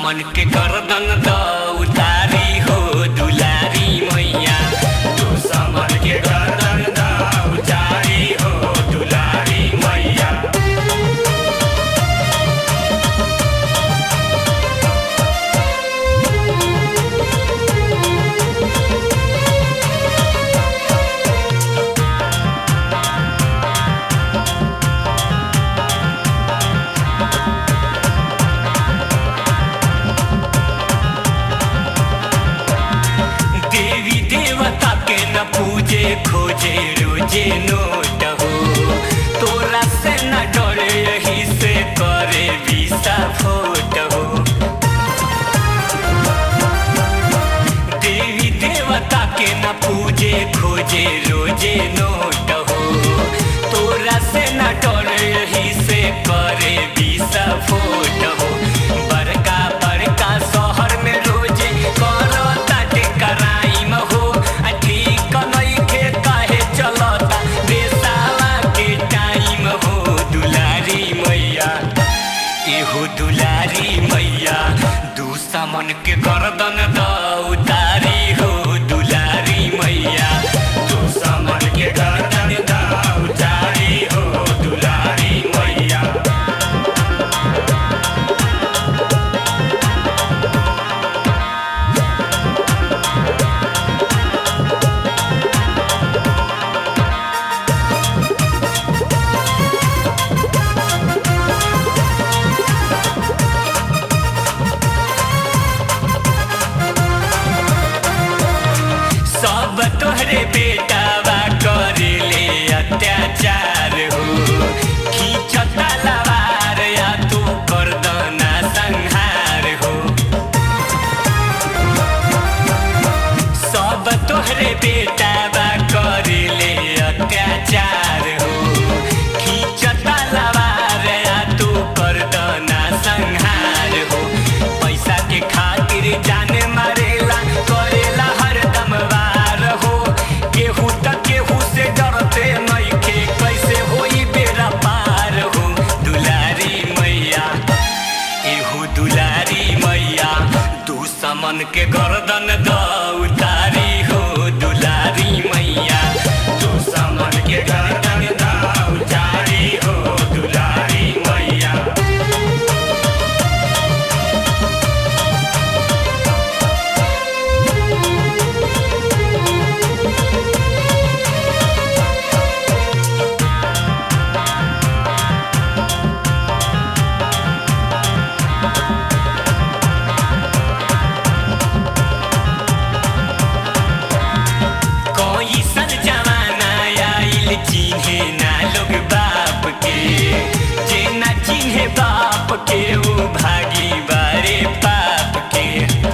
दुश्मन के गर्दन द उतारी हो दुलारी मैया दुश्मन के गर्दन द उतारी हो दुलारी मैया देवी देवता के न पूजे खोजे रोजे नोट हो तोरा से न डरे यही से करे विसा फोट हो देवी देवता के न पूजे खोजे रोजे नोट हो तोरा से न डरे यही से करे विसा फोट हो बड़का बड़का शहर में रोजे करो ताटे कराइम हो आ ठीक नइखे काहे चलता देसावा के टाइम हो दुलारी मैया एहो दुलारी मैया दुश्मन के गर्दन द उतारी हो दुलारी मैया दुश्मन के गर्दन द उतारी हो दुलारी मैया सब तोहरे बेटावा करेले अत्याचार हो खींचता लवार या तू करदना संहार हो सब तोहरे बेटावा करेले अत्याचार हो खींचता लवार या तू करदना संहार हो पैसा के खातिर जाने मारेला करेला हरदम वार हो केहू त केहू से डरते नइखे कैसे होई बेरा पार हो दुलारी मैया एहू दुलारी मैया दुश्मन के गर्दन द उतारी हो दुलारी मैया दुश्मन के गर्दन द उतारी हो दुलारी मैया कोई सन जमाना आइल चिन्हे ना लोग बाप के जे ना चिन्हे बाप के वो भागी बारे पाप के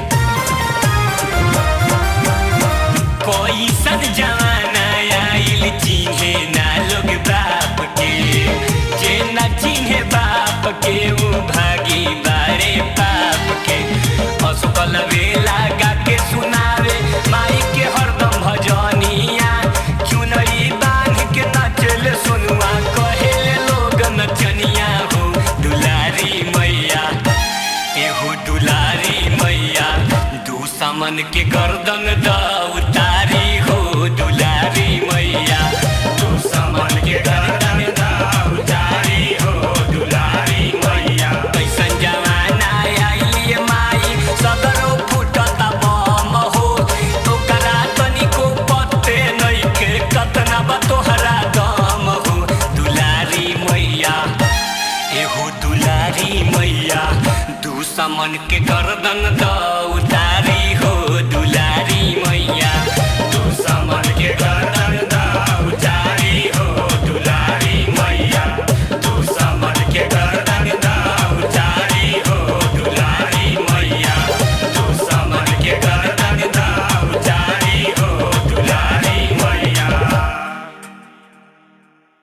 कोई सन जमाना आइल चिन्हे ना लोग बाप के जे ना चिन्हे बाप के वो भागी बारे पाप के असकल वेला गा के सुनावे माई के हरदम भजनिया चुनरी बांध के नचल सुनुआ कहेले लोग नचनिया हो दुलारी मैया एहो दुलारी मैया दुश्मन के गर्दन द उतारी हो दुलारी मैया दुश्मन के गर्दन द उतारी हो दुलारी मैया कैसन जमाना आइली माई सदरो फुटता बम हो ओकरा तनिको पत्ते नइखे कतना बा तोहरा दम हो दुलारी मैया एहो दुलारी मैया दुश्मन के गर्दन द उतारी